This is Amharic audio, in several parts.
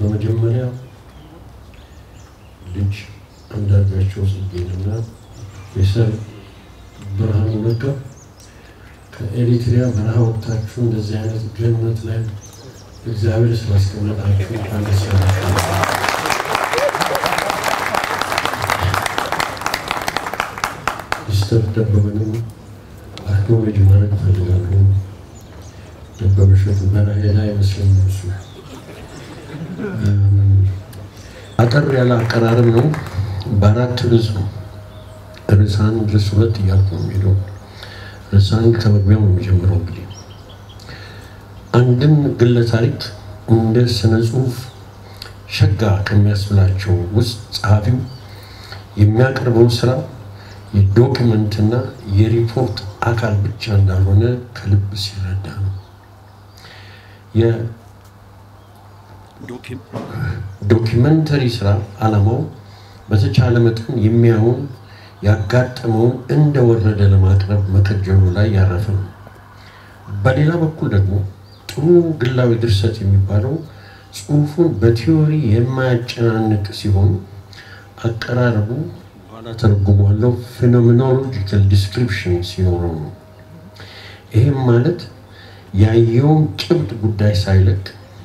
በመጀመሪያ ልጅ አንዳርጋቸው ጽጌንና ፕሮፌሰር ብርሃኑ ነጋ ከኤሪትሪያ በረሃ ወቅታችሁ እንደዚህ አይነት ገነት ላይ እግዚአብሔር ስላስቀመጣችሁ እንኳን ደስ ያላችሁ። ሚስተር ደበበንም አክኖሌጅ ማድረግ እፈልጋለሁ። ደበበ እሸቱ በረሄዳ አይመስለኝም እሱ አጠር ያለ አቀራረብ ነው። በአራት ርዕስ ነው። ርዕስ አንድ፣ ርዕስ ሁለት እያልኩ ነው የሚሄደው። ርዕስ አንድ ከመግቢያው ነው የሚጀምረው። እንግዲህ አንድን ግለ ታሪክ እንደ ስነ ጽሁፍ ሸጋ ከሚያስብላቸው ውስጥ ጸሐፊው የሚያቀርበው ስራ የዶክመንትና የሪፖርት አካል ብቻ እንዳልሆነ ከልብ ሲረዳ ነው። ዶኪመንተሪ ስራ ዓላማው በተቻለ መጠን የሚያውን ያጋጠመውን እንደወረደ ለማቅረብ መከጀሉ ላይ ያረፈ ነው። በሌላ በኩል ደግሞ ጥሩ ግላዊ ድርሰት የሚባለው ጽሁፉን በቲዮሪ የማያጨናንቅ ሲሆን አቀራረቡ በኋላ ተረጉሟለው ፌኖሜኖሎጂካል ዲስክሪፕሽን ሲኖረው ነው። ይህም ማለት ያየውን ጭብጥ ጉዳይ ሳይለቅ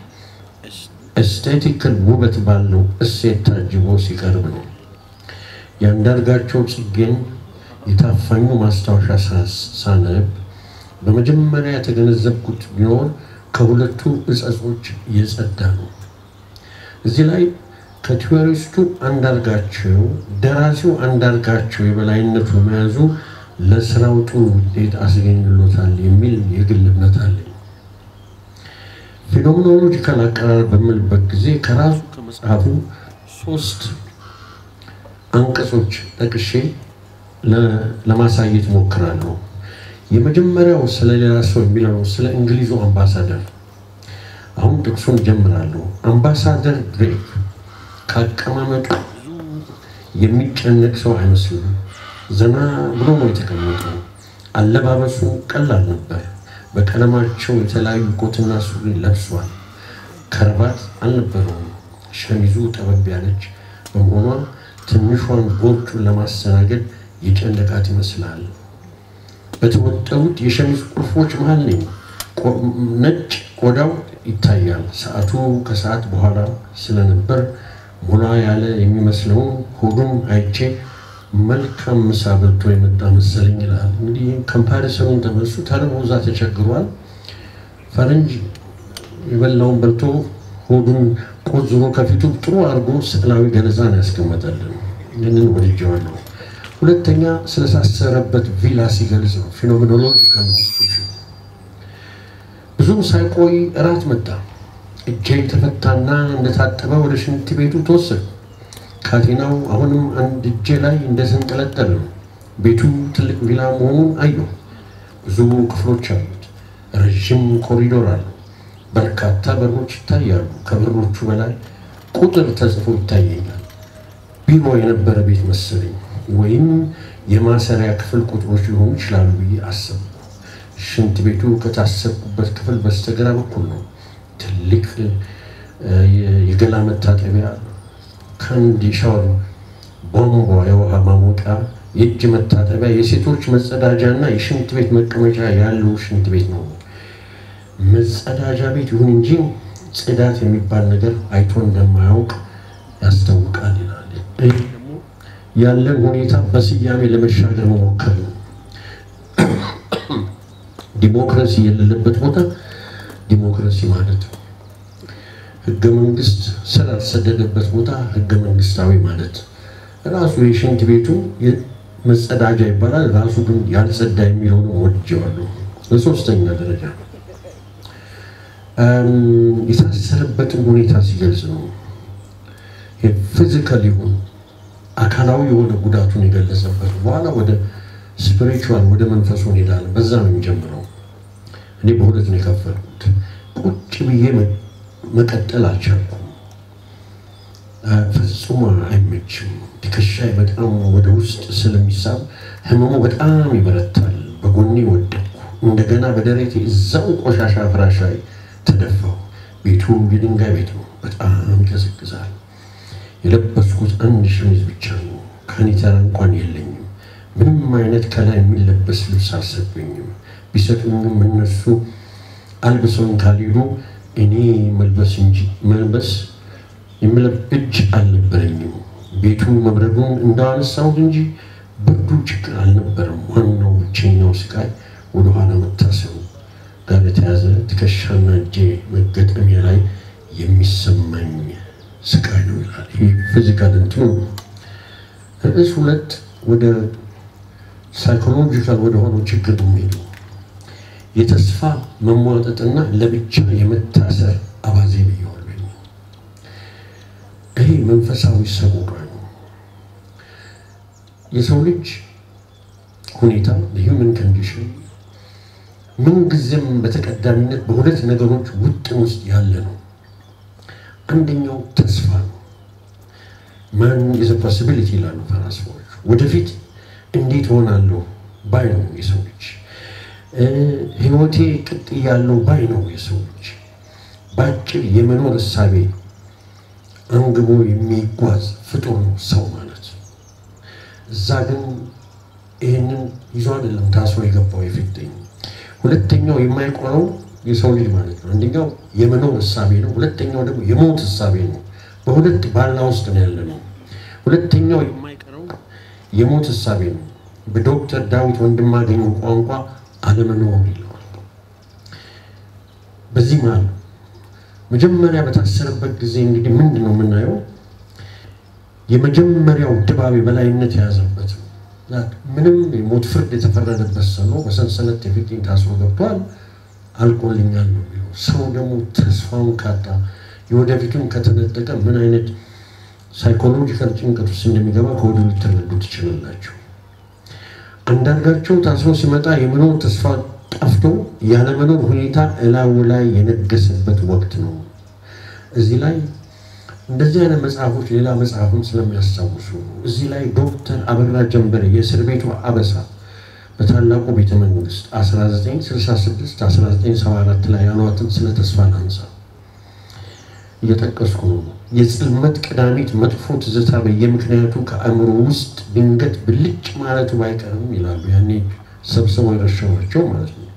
ኤስቴቲካል ውበት ባለው እሴት ታጅቦ ሲቀርብ ነው። የአንዳርጋቸው ጽጌን የታፋኙ ማስታወሻ ሳነብ በመጀመሪያ የተገነዘብኩት ቢኖር ከሁለቱ እጸጾች የጸዳ ነው። እዚህ ላይ ከቲዎሪስቱ አንዳርጋቸው ደራሲው አንዳርጋቸው የበላይነቱ መያዙ ለስራው ጥሩ ውጤት አስገኝሎታል የሚል የግል እምነት አለኝ። ፌኖሜኖሎጂካል አቀራረብ በምልበት ጊዜ ከራሱ ከመጽሐፉ ሶስት አንቀጾች ጠቅሼ ለማሳየት ሞክራለሁ። የመጀመሪያው ስለ ሌላ ሰው የሚለው ስለ እንግሊዙ አምባሳደር። አሁን ጥቅሱን ጀምራለሁ። አምባሳደር ግሬግ ከአቀማመጡ ብዙ የሚጨነቅ ሰው አይመስልም። ዘና ብሎ ነው የተቀመጠው። አለባበሱ ቀላል ነበር። በቀለማቸው የተለያዩ ኮትና ሱሪ ለብሷል። ከረባት አልነበረውም። ሸሚዙ ጠበብ ያለች በመሆኗ ትንሿን ቦርጩን ለማስተናገድ የጨነቃት ይመስላል። በተወጠሩት የሸሚዝ ቁልፎች መሃል ነኝ። ነጭ ቆዳው ይታያል። ሰዓቱ ከሰዓት በኋላ ስለነበር ሞላ ያለ የሚመስለውን ሆዱን አይቼ መልካም ምሳ በልቶ የመጣ መሰለኝ ይላል። እንግዲህ ኮምፓሪሰኑን ተመሱ ተርቦ እዛ ተቸግሯል። ፈረንጅ የበላውን በልቶ ሆዱን ቆዝሮ ከፊቱ ጥሩ አድርጎ ስዕላዊ ገለጻን ያስቀመጠልን። ይህንን ወድጀዋለሁ። ሁለተኛ ስለታሰረበት ቪላ ሲገልጽ ነው። ፌኖሜኖሎጂካል ዲስክሪፕሽን። ብዙም ሳይቆይ እራት መጣ። እጄ ተፈታና እንደታጠበ ወደ ሽንት ቤቱ ተወሰዱ። ካቴናው አሁንም አንድ እጄ ላይ እንደተንጠለጠለ ነው። ቤቱ ትልቅ ቪላ መሆኑን አየሁ። ብዙ ክፍሎች አሉት። ረዥም ኮሪዶር አለው። በርካታ በሮች ይታያሉ። ከበሮቹ በላይ ቁጥር ተጽፎ ይታየኛል። ቢሮ የነበረ ቤት መሰለኝ፣ ወይም የማሰሪያ ክፍል ቁጥሮች ሊሆኑ ይችላሉ ብዬ አሰብኩ። ሽንት ቤቱ ከታሰብኩበት ክፍል በስተግራ በኩል ነው። ትልቅ የገላ መታጠቢያ ከአንድ የሻወር ቧንቧ፣ የውሃ ማሞቂያ፣ የእጅ መታጠቢያ፣ የሴቶች መጸዳጃ እና የሽንት ቤት መቀመጫ ያለው ሽንት ቤት ነው። መጸዳጃ ቤት ይሁን እንጂ ጽዳት የሚባል ነገር አይቶ እንደማያውቅ ያስታውቃል ይላል። ይህ ደግሞ ያለን ሁኔታ በስያሜ ለመሻገር መሞከር ነው። ዲሞክራሲ የሌለበት ቦታ ዲሞክራሲ ማለት ነው። ህገ መንግስት ስላልሰደደበት ቦታ ህገ መንግስታዊ ማለት ራሱ የሽንት ቤቱ መጸዳጃ ይባላል። ራሱ ግን ያልጸዳ የሚለውን ወድጀዋለሁ። በሶስተኛ ደረጃ የታሰረበትን ሁኔታ ሲገልጽ ነው። ፊዚካል ይሁን አካላዊ የሆነ ጉዳቱን የገለጸበት በኋላ ወደ ስፒሪቹዋል ወደ መንፈሱ እንሄዳለን። በዛ ነው የሚጀምረው። እኔ በሁለት ነው የከፈልኩት። ቁጭ ብዬ መቀጠል አልቻልኩም። ፍጹም አይመችም። ትከሻዬ በጣም ወደ ውስጥ ስለሚሳብ ህመሙ በጣም ይበረታል። በጎኔ ወደቅኩ። እንደገና በደረቴ እዛው ቆሻሻ ፍራሽ ላይ ተደፋው። ቤቱ የድንጋይ ቤት ነው። በጣም ይቀዘቅዛል። የለበስኩት አንድ ሸሚዝ ብቻ ነው። ካኒተራ እንኳን የለኝም። ምንም አይነት ከላይ የሚለበስ ልብስ አልሰጡኝም። ቢሰጡኝም እነሱ አልብሰውኝ ካልሄዱ እኔ መልበስ እንጂ መልበስ የምለብ እጅ አልነበረኝም። ቤቱ መብረዱን እንዳነሳሁት እንጂ ብርዱ ችግር አልነበረም። ዋናው ብቸኛው ስቃይ ወደኋላ መታሰሩ ጋር የተያዘ ትከሻና እጄ መገጠሚያ ላይ የሚሰማኝ ስቃይ ነው ይላል። ይህ ፊዚካል እንትኑ ነው። ርዕስ ሁለት ወደ ሳይኮሎጂካል ወደ ሆነው ችግር ነው የሚሄደው የተስፋ መሟጠጥና ለብቻ የመታሰር አባዜ ብየዋለሁ። ይሄ መንፈሳዊ ሰቆቃ ነው። የሰው ልጅ ሁኔታ ሂውመን ኮንዲሽን ምንጊዜም በተቀዳሚነት በሁለት ነገሮች ውጥን ውስጥ ያለ ነው። አንደኛው ተስፋ ነው። ማን ኢዝ ፖሲቢሊቲ ይላሉ ፈላስፋዎች። ወደፊት እንዴት ሆናለሁ ባይ ነው የሰው ልጅ። ህይወቴ ቅጥ ያለው ባይ ነው የሰው ልጅ። በአጭር የመኖር እሳቤ አንግቦ የሚጓዝ ፍጡር ነው ሰው ማለት። እዛ ግን ይህንን ይዞ አይደለም ታስሮ የገባው የፊትኝ። ሁለተኛው የማይቆረው የሰው ልጅ ማለት ነው። አንደኛው የመኖር እሳቤ ነው። ሁለተኛው ደግሞ የሞት እሳቤ ነው። በሁለት ባላ ውስጥ ነው ያለ ነው። ሁለተኛው የማይቀረው የሞት እሳቤ ነው። በዶክተር ዳዊት ወንድማገኝ ቋንቋ አለመኖር ይለዋል። በዚህ መሀል መጀመሪያ በታሰረበት ጊዜ እንግዲህ ምንድን ነው የምናየው? የመጀመሪያው ድባብ የበላይነት የያዘበት ነው። ምንም የሞት ፍርድ የተፈረደበት ሰው ነው። በሰንሰለት የፊትኝ ታስሮ ገብቷል። አልቆልኛል ነው የሚለው። ሰው ደግሞ ተስፋውን ካጣ የወደፊቱን ከተነጠቀ ምን አይነት ሳይኮሎጂካል ጭንቀት ውስጥ እንደሚገባ ከወዲሁ ልትረዱ ትችላላችሁ። አንዳርጋቸው ታስሮ ሲመጣ የመኖር ተስፋ ጠፍቶ ያለመኖር ሁኔታ እላዩ ላይ የነገሰበት ወቅት ነው። እዚህ ላይ እንደዚህ አይነት መጽሐፎች ሌላ መጽሐፍም ስለሚያስታውሱ እዚህ ላይ ዶክተር አበራ ጀንበሬ የእስር ቤቱ አበሳ በታላቁ ቤተ መንግስት 1966 1974 ላይ ያሏትን ስለ ተስፋ ላንሳ እየጠቀስኩ ነው። የጽልመት ቀዳሚት መጥፎ ትዝታ በየምክንያቱ ከአእምሮ ውስጥ ድንገት ብልጭ ማለቱ ባይቀርም ይላሉ። ያኔ ሰብስበው የረሸኗቸው ማለት ነው።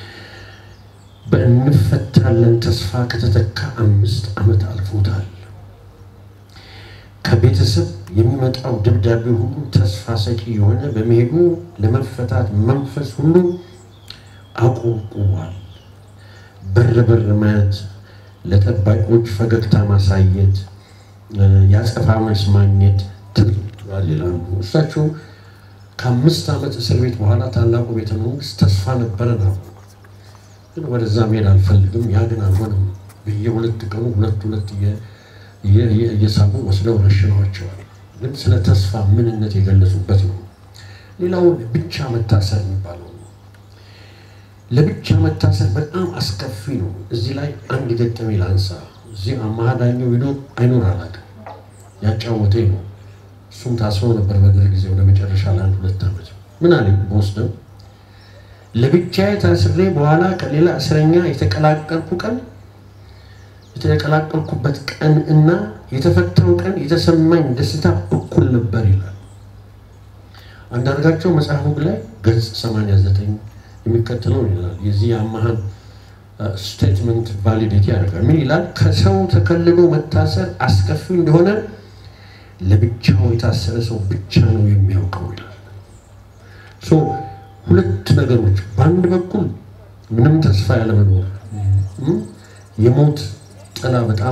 በእንፈታለን ተስፋ ከተተካ አምስት ዓመት አልፎታል። ከቤተሰብ የሚመጣው ደብዳቤ ሁሉ ተስፋ ሰጪ የሆነ በመሄዱ ለመፈታት መንፈስ ሁሉ አቆብቁቧል። በር በር ማየት፣ ለጠባቂዎች ፈገግታ ማሳየት፣ የአጸፋ መልስ ማግኘት ትሏል ይላሉ። እሳቸው ከአምስት ዓመት እስር ቤት በኋላ ታላቁ ቤተ መንግስት ተስፋ ነበረ ነው። ግን ወደዛ መሄድ አልፈልግም፣ ያ ግን አልሆነም። በየሁለት ቀኑ ሁለት ሁለት እየሳቡ ወስደው ረሽነዋቸዋል። ግን ስለ ተስፋ ምንነት የገለጹበት ነው። ሌላው ብቻ መታሰር የሚባለው ነው። ለብቻ መታሰር በጣም አስከፊ ነው። እዚህ ላይ አንድ ገጠሜ ላንሳ። እዚህ አማሃዳኛው ሂዶ አይኖር አላውቅም ያጫወተኝ ነው። እሱም ታስሮ ነበር በደርግ ጊዜ ወደ መጨረሻ ለአንድ ሁለት ዓመት ምን አለኝ በወስደው ለብቻዬ ታስሬ በኋላ ከሌላ እስረኛ የተቀላቀልኩ ቀን የተቀላቀልኩበት ቀን እና የተፈታው ቀን የተሰማኝ ደስታ እኩል ነበር ይላል። አንዳርጋቸው መጽሐፉ ላይ ገጽ 89 የሚከተለው ይላል። የዚህ የአማሃን ስቴትመንት ቫሊዲቲ ያደርጋል። ምን ይላል? ከሰው ተከልሎ መታሰር አስከፊ እንደሆነ ለብቻው የታሰረ ሰው ብቻ ነው የሚያውቀው ይላል። ሁለት ነገሮች፣ በአንድ በኩል ምንም ተስፋ ያለመኖር የሞት ጥላ በጣም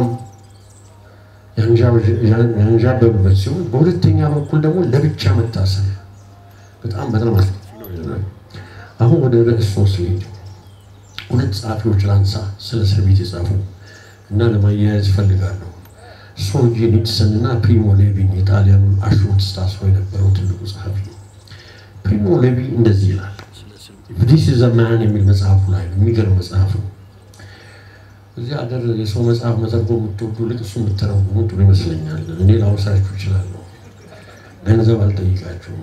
ያንዣበብበት ሲሆን በሁለተኛ በኩል ደግሞ ለብቻ መታሰር በጣም በጣም አስከፊ ነው ይላል። አሁን ወደ ርዕስ ሶስት ልሄድ። ሁለት ጸሐፊዎች ላንሳ ስለ እስር ቤት የጻፉ እና ለማያያዝ እፈልጋለሁ። ሶልጄኒትሰን እና ፕሪሞ ሌቪን የጣሊያኑን አሽሮት ታስሮ የነበረው ትልቁ ጸሐፊ ፕሪሞ ሌቪ እንደዚህ ይላል። ዲስ ኢዝ አ ማን የሚል መጽሐፉ ላይ ነው። የሚገርም መጽሐፍ ነው። እዚህ ሀገር የሰው መጽሐፍ መተርጎም የምትወዱ ልቅ እሱ የምትተረጉሙ ጥሩ ይመስለኛል። እኔ ላውሳችሁ እችላለሁ፣ ገንዘብ አልጠይቃችሁም።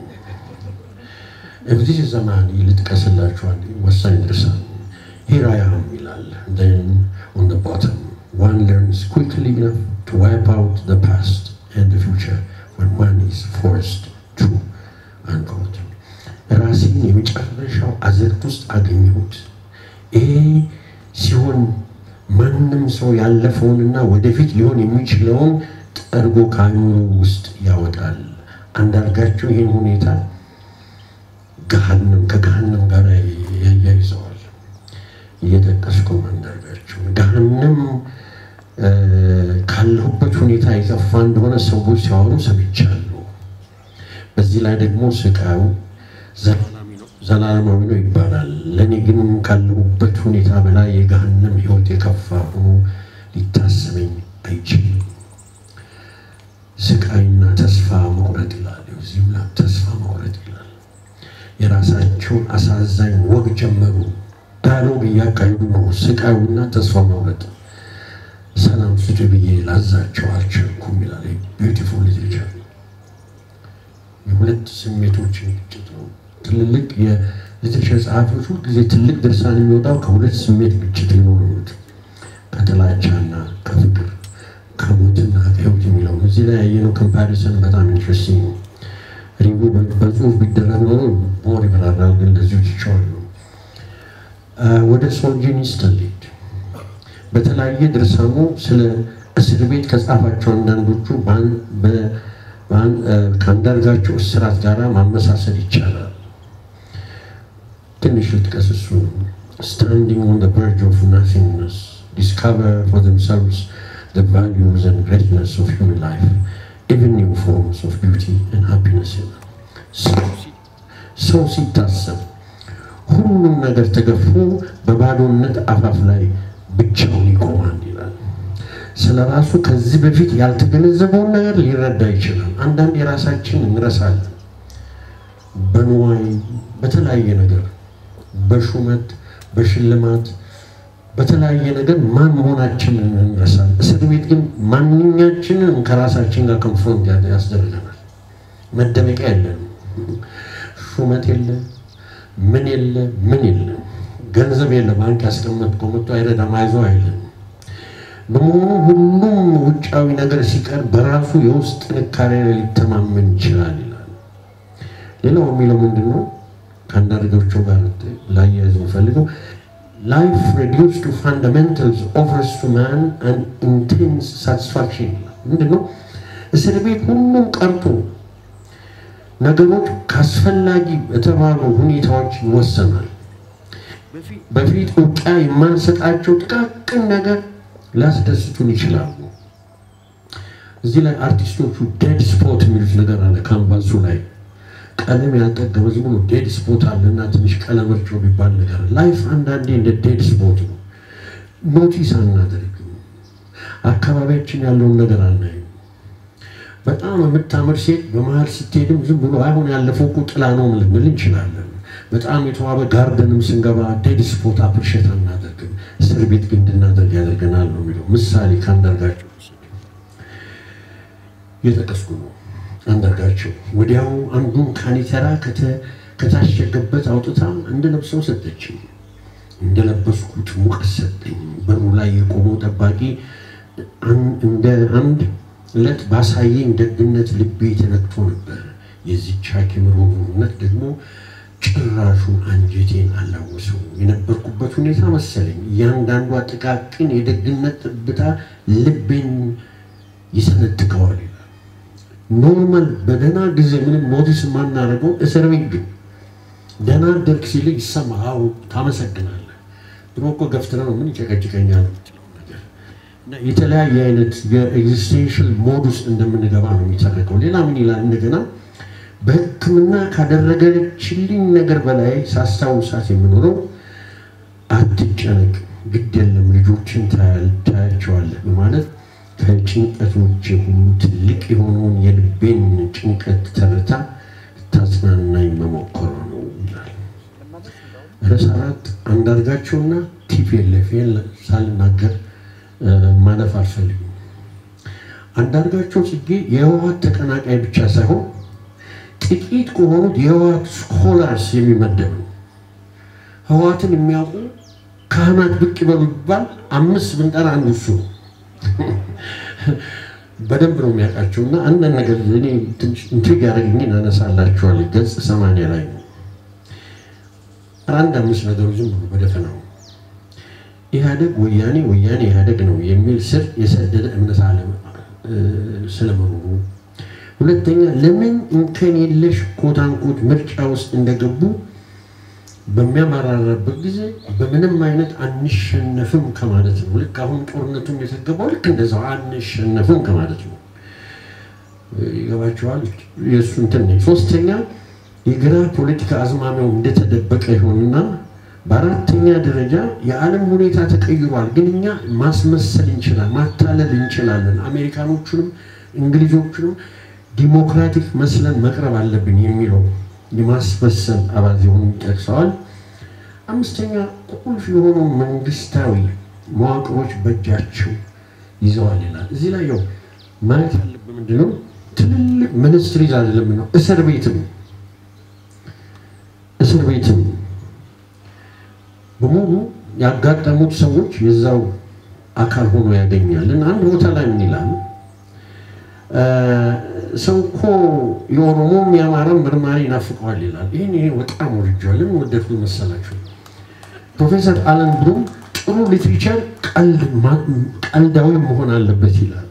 ዲስ ኢዝ አ ማን ልጥቀስላችኋል። ወሳኝ ድርሳን ሂራያም ይላል። ን ኦን ቦተም one learns quickly enough to wipe out the past and the future when one is forced to unquote ራሴን የመጨረሻው አዘቅት ውስጥ አገኘሁት። ይሄ ሲሆን ማንም ሰው ያለፈውንና ወደፊት ሊሆን የሚችለውን ጠርጎ ከአእምሮ ውስጥ ያወጣል። አንዳርጋቸው ይህን ሁኔታ ገሃነም ከገሃነም ጋር ያያይዘዋል። እየጠቀስኩ አንዳርጋቸው ገሃነም ካለሁበት ሁኔታ የጠፋ እንደሆነ ሰዎች ሲያወሩ ሰምቻለሁ። በዚህ ላይ ደግሞ ስቃዩ ዘላለማዊ ነው ይባላል። ለእኔ ግን ካለሁበት ሁኔታ በላይ የገሃነም ሕይወት የከፋ ሆኖ ሊታሰበኝ አይችልም። ስቃይና ተስፋ መቁረጥ ይላል። እዚህም ላይ ተስፋ መቁረጥ ይላል። የራሳቸውን አሳዛኝ ወግ ጀመሩ። ዳያሎግ እያካሄዱ ነው። ስቃዩና ተስፋ መቁረጥ ሰላም ስጡ ብዬ ላዛቸው አልቻልኩም ይላል። ቢዩቲፉል ሊትሬቸር የሁለት ስሜቶችን ግጭት ነው። ትልልቅ የሊትሬቸር ጸሐፊዎች ሁልጊዜ ትልቅ ድርሳን የሚወጣው ከሁለት ስሜት ግጭት ሊኖሩት ከጥላቻና ከፍቅር ከሞትና ከህይወት የሚለው እዚህ ላይ ያየነው ኮምፓሪሰን በጣም ኢንትረስቲንግ ነው። ሪቪ በጽሁፍ ቢደረግ ኖሮ ሞር ይበራራል፣ ግን ለዚሁ ትቸዋል ነው። ወደ ሶልጀኒስት እንሂድ። በተለያየ ድርሳኑ ስለ እስር ቤት ከጻፋቸው አንዳንዶቹ ከአንዳርጋቸው እስራት ጋር ማመሳሰል ይቻላል። ትንሽ ልጥቀስ። እሱ ስታንዲንግ ኦን ዘ ቨርጅ ኦፍ ናቲንግነስ ዲስካቨር ፎር ዘምሰልቭስ the values and greatness of human life, even new forms of beauty and happiness. ሰው ሲታሰብ ሁሉም ነገር ተገፎ በባዶነት አፋፍ ላይ ብቻውን ይቆማል ይላል። ስለ ራሱ ከዚህ በፊት ያልተገነዘበውን ነገር ሊረዳ ይችላል። አንዳንድ የራሳችን እንረሳለን። በንዋይ በተለያየ ነገር፣ በሹመት በሽልማት በተለያየ ነገር ማን መሆናችንን እንረሳለን። እስር ቤት ግን ማንኛችንን ከራሳችን ጋር ኮንፍሮንት ያስደርገናል። መደበቂያ የለንም። ሹመት የለ፣ ምን የለ፣ ምን የለ፣ ገንዘብ የለ። ባንክ ያስቀመጥከው መጥቶ አይረዳም፣ አይዞህ አይልም። በመሆኑ ሁሉም ውጫዊ ነገር ሲቀር በራሱ የውስጥ ጥንካሬ ላይ ሊተማመን ይችላል ይላል። ሌላው የሚለው ምንድን ነው? ከአንዳርጋቸው ጋር ላያያዝ የምፈልገው life reduced to fundamentals offers to man an intense satisfaction ምንድን ነው? እስር ቤት ሁሉም ቀርቶ ነገሮች ካስፈላጊ የተባሉ ሁኔታዎች ይወሰናል። በፊት እውቅያ የማንሰጣቸው ጥቃቅን ነገር ሊያስደስቱን ይችላሉ። እዚህ ላይ አርቲስቶቹ ዴድ ስፖት የሚሉት ነገር አለ ካንቫሱ ላይ ቀለም ያልጠገበ ዝም ብሎ ዴድ ስፖት አለና ትንሽ ቀለም እርጮ የሚባል ነገር ላይፍ አንዳንዴ እንደ ዴድ ስፖት ነው። ኖቲስ አናደርግም። አካባቢያችን ያለውን ነገር አናይም። በጣም የምታምር ሴት በመሀል ስትሄድም ዝም ብሎ አሁን ያለፈው እኮ ጥላ ነው ልንል እንችላለን። በጣም የተዋበ ጋርደንም ስንገባ ዴድ ስፖት አፕሪሼት አናደርግም። እስር ቤት ግን እንድናደርግ ያደርገናል ነው የሚለው ምሳሌ ከአንዳርጋቸው እየጠቀስኩ ነው። አንዳርጋቸው ወዲያው አንዱን ካኒተራ ከታሸገበት አውጥታ እንደለብሰው ሰጠችኝ። እንደለበስኩት ሙቀት ሰጠኝ። በሩ ላይ የቆመው ጠባቂ እንደ አንድ ዕለት ባሳየኝ ደግነት ልቤ ተነክቶ ነበር። የዚች ሐኪም ሩህሩህነት ደግሞ ጭራሹ አንጀቴን አላወሰው። የነበርኩበት ሁኔታ መሰለኝ። እያንዳንዷ ጥቃቅን የደግነት ጠብታ ልቤን ይሰነጥቀዋል። ኖርማል በደህና ጊዜ ምንም ኖቲስ የማናደርገው እስር ቤት ግን ደህና አደርግ ሲል ይሰማሃል፣ ታመሰግናለህ። ድሮ እኮ ገፍትረህ ነው ምን ይጨቀጭቀኛል እና የተለያየ አይነት የኤግዚስቴንሽል ሞድ ውስጥ እንደምንገባ ነው የሚተረከው። ሌላ ምን ይላል እንደገና በሕክምና ካደረገችልኝ ነገር በላይ ሳስታውሳት የምኖረው አትጨነቅ፣ ግድ የለም ልጆችን ታያቸዋለህ በማለት ከጭንቀቶች ሁሉ ትልቅ የሆነውን የልቤን ጭንቀት ተርታ ታጽናናኝ መሞከሯ ነው ይላል። ርዕስ አራት አንዳርጋቸውና ቲፒኤልኤፍ ሳልናገር ማለፍ አልፈልግም። አንዳርጋቸው ጽጌ የህወሓት ተቀናቃይ ብቻ ሳይሆን ጥቂት ከሆኑት የህወሓት ስኮላርስ የሚመደብ ነው። ህወሓትን የሚያውቁ ካህናት ብቅ ይበሉ ቢባል አምስት ብንጠራ አንዱ እሱ ነው። በደንብ ነው የሚያውቃቸው እና አንዳንድ ነገር እኔ ትንሽ ኢንትሪግ ያደረግኝን አነሳላችኋለሁ። ገጽ ሰማንያ ላይ ነው አንድ አምስት ነገሮች ዝም ብሎ በደፈናው ኢህአደግ ወያኔ ወያኔ ኢህአደግ ነው የሚል ስር የሰደደ እምነት አለ ስለመኖሩ፣ ሁለተኛ ለምን እንከን የለሽ ኮታንኮት ምርጫ ውስጥ እንደገቡ በሚያመራራበት ጊዜ በምንም አይነት አንሸነፍም ከማለት ነው። ልክ አሁን ጦርነቱም የተገባው ልክ እንደዛው አንሸነፍም ከማለት ነው። ይገባቸዋል። የእሱ እንትን ነው። ሶስተኛ የግራ ፖለቲካ አዝማሚያው እንደተደበቀ ይሆንና በአራተኛ ደረጃ የዓለም ሁኔታ ተቀይሯል፣ ግን እኛ ማስመሰል እንችላለን፣ ማታለል እንችላለን፣ አሜሪካኖቹንም እንግሊዞቹንም ዲሞክራቲክ መስለን መቅረብ አለብን የሚለው የማስመሰል አባዜውን ጠቅሰዋል። አምስተኛ ቁልፍ የሆኑ መንግስታዊ መዋቅሮች በእጃቸው ይዘዋል ይላል። እዚህ ላይ ያው ማየት ያለብን ምንድን ነው? ትልልቅ ሚኒስትሪዝ አይደለም ነው፣ እስር ቤትም እስር ቤትም በሙሉ ያጋጠሙት ሰዎች የዛው አካል ሆኖ ያገኛል። እና አንድ ቦታ ላይ ምን ይላል? ሰው እኮ የኦሮሞም የአማራም ምርማሪ ይናፍቀዋል ይላል። ይህን ይሄ በጣም ወድጀዋል። ለምን ወደድኩት መሰላችሁ? ፕሮፌሰር አለን ብሉም ጥሩ ሊትሪቸር ቀልዳዊ መሆን አለበት ይላል።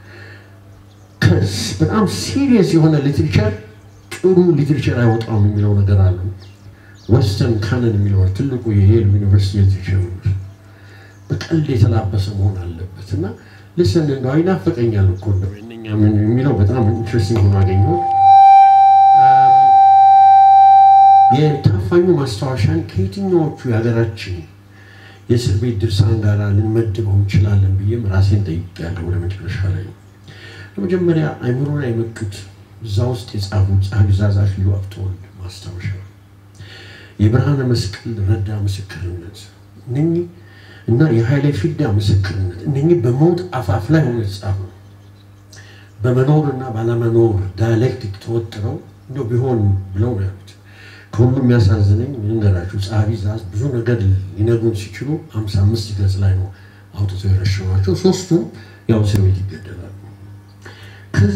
በጣም ሲሪየስ የሆነ ሊትሪቸር ጥሩ ሊትሪቸር አይወጣም የሚለው ነገር አለ። ወስተርን ካነን የሚለው ትልቁ የሄል ዩኒቨርሲቲ ሊትሪቸር በቀልድ የተላበሰ መሆን አለበት እና ልስን እንደው ይናፍቀኛል እኮ እንደው የእነኛ ምን የሚለው በጣም ኢንትረስቲንግ ሆኖ አገኘሁት። የታፋኙ ማስታወሻን ከየትኛዎቹ የሀገራችን የእስር ቤት ድርሳን ጋር ልንመድበው እንችላለን ብዬም ራሴን ጠይቄያለሁ። ወደ መጨረሻ ላይ ለመጀመሪያ አይምሮ ላይ የመጡት እዛ ውስጥ የጻፉት ጸሐፊ ትእዛዝ አክሊሉ ሀብተወልድ ማስታወሻ፣ የብርሃነ መስቀል ረዳ ምስክርነት እነኚህ እና የኃይሌ ፊዳ ምስክርነት እነኚህ በሞት አፋፍ ላይ ሆኖ የተጻፉ በመኖር እና ባለመኖር ዳያሌክቲክ ተወጥረው እንደው ቢሆን ብለው ነው ያሉት። ከሁሉ የሚያሳዝነኝ ልንገራችሁ፣ ጸሐፊ ትእዛዝ ብዙ ነገር ሊነግሩን ሲችሉ ሀምሳ አምስት ገጽ ላይ ነው አውጥተው የረሸኗቸው። ሶስቱም ያው እስር ቤት ይገደላሉ። ከዛ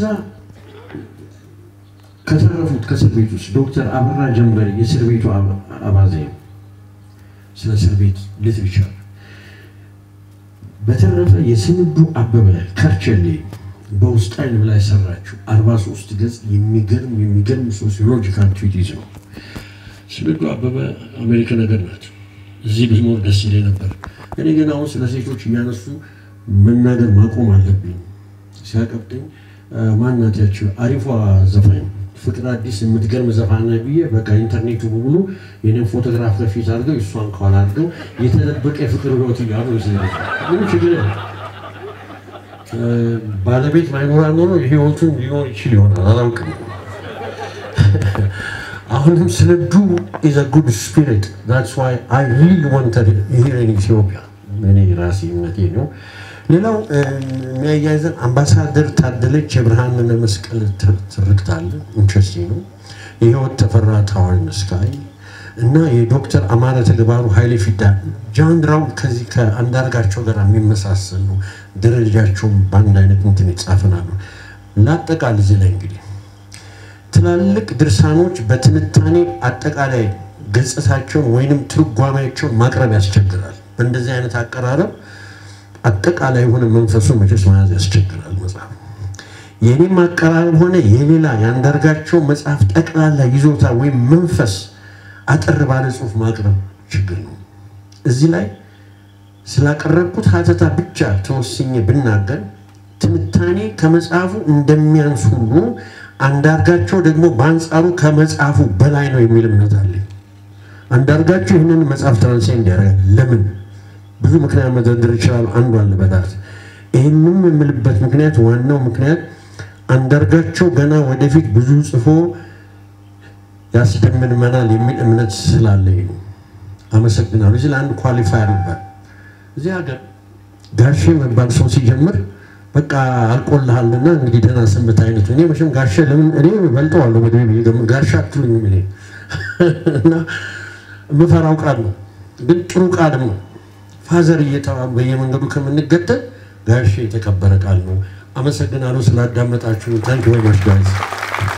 ከተረፉት ከእስር ቤት ውስጥ ዶክተር አበራ ጀንበሬ የእስር ቤቱ አባዜ ስለ እስር ቤት ሊትሪቸር በተረፈ የስንዱ አበበ ከርቸሌ በውስጥ አይን ላይ ሰራችው 43 ገጽ የሚገርም የሚገርም ሶሲዮሎጂካል ትዊቲዝ ነው። ስንዱ አበበ አሜሪካ ነገር ናት። እዚህ ብኖር ደስ ይለኝ ነበር። እኔ ግን አሁን ስለ ሴቶች እያነሱ መናገር ማቆም አለብኝ። ሲያቀብጠኝ ማናት ያችው አሪፏ ዘፋኝ ፍቅር አዲስ የምትገርም ዘፋና ብዬ በቃ ኢንተርኔቱ በሙሉ የኔን ፎቶግራፍ ከፊት አድርገው እሷን ከኋላ አድርገው የተደበቀ የፍቅር ህይወት እያሉ ምንም ችግር ባለቤት ባይኖራ ኖሮ ህይወቱን ሊኖር ይችል ይሆናል፣ አላውቅም። አሁንም ስለ ዱ ኢዝ አ ጉድ ስፒሪት ዛትስ ዋይ አይ ሪሊ ዋንትድ ሂር ኢን ኢትዮጵያ እኔ ራሴ እምነቴ ነው። ሌላው የሚያያይዘን አምባሳደር ታደለች የብርሃነ መስቀል ትርክት አለ። ኢንትረስቲንግ ነው። የህይወት ተፈራ ታዋርን ስካይ እና የዶክተር አማረ ተግባሩ ኃይሌ ፊዳ ጃንድራው ከዚህ ከአንዳርጋቸው ጋር የሚመሳሰል ነው። ደረጃቸውም በአንድ አይነት እንትን ይጻፍናሉ። ለአጠቃል እዚህ ላይ እንግዲህ ትላልቅ ድርሳኖች በትንታኔ አጠቃላይ ገጽታቸውን ወይንም ትርጓሜያቸውን ማቅረብ ያስቸግራል። በእንደዚህ አይነት አቀራረብ አጠቃላይ የሆነ መንፈሱን መቼስ መያዝ ያስቸግራል መጽሐፍ። የኔም አቀራረብ ሆነ የሌላ የአንዳርጋቸው መጽሐፍ ጠቅላላ ይዞታ ወይም መንፈስ አጠር ባለ ጽሁፍ ማቅረብ ችግር ነው። እዚህ ላይ ስላቀረብኩት ሀተታ ብቻ ተወስኜ ብናገር ትንታኔ ከመጽሐፉ እንደሚያንስ ሁሉ አንዳርጋቸው ደግሞ በአንጻሩ ከመጽሐፉ በላይ ነው የሚል እምነት አለኝ። አንዳርጋቸው ይህንን መጽሐፍ ትራንስሌት ያደርጋል። ለምን ብዙ ምክንያት መደርደር ይችላል። አንዱ አለ በዳት ይህንም የምልበት ምክንያት ዋናው ምክንያት አንዳርጋቸው ገና ወደፊት ብዙ ጽፎ ያስደምመናል የሚል እምነት ስላለኝ ነው። አመሰግናለሁ። እዚህ ለአንድ ኳሊፋየር ነበር እዚህ ሀገር ጋሼ መባል ሰው ሲጀምር በቃ አልቆልሃልና እንግዲህ ደህና ሰንብት አይነት። እኔ መቼም ጋሼ ለምን እኔ በልጠዋለሁ ወደ ጋሼ አትሉኝም። እኔ እና የምፈራው ቃል ነው፣ ግን ጥሩ ቃልም ነው። ፋዘር እየተባሉ በየመንገዱ ከምንገተል ጋሼ የተከበረ ቃል ነው። አመሰግናለሁ ስላዳመጣችሁ። ታንክ ዩ ማች ጋይዝ